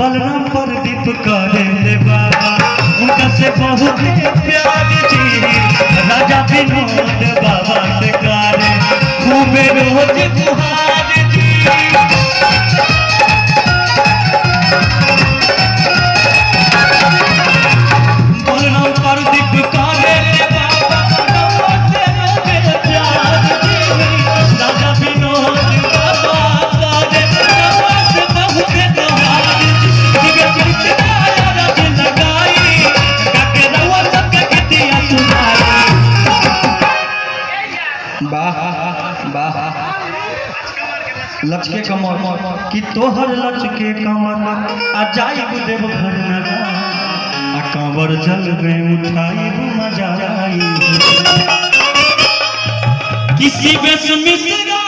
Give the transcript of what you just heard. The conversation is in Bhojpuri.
बलराम प्रदीप करे ले बाबा उनका से बहुत प्यार जी राजा विनोद बाबा से करे खूबे रोज गुहार जी बलराम प्रदीप करे ले बाबा उनका से रोज प्यार जी राजा विनोद बाबा करे बाबा से बहुत गुहार जी दिव्य कृष्णा रज लगाई काके रवा सबके गीतिया सुनाई वाह वाह लचके कमर कि तोहर लचके कमर आ जाइब देव घर नगा आ कंवर जल में उठाइब मजा आई किसी बेस मिश्रा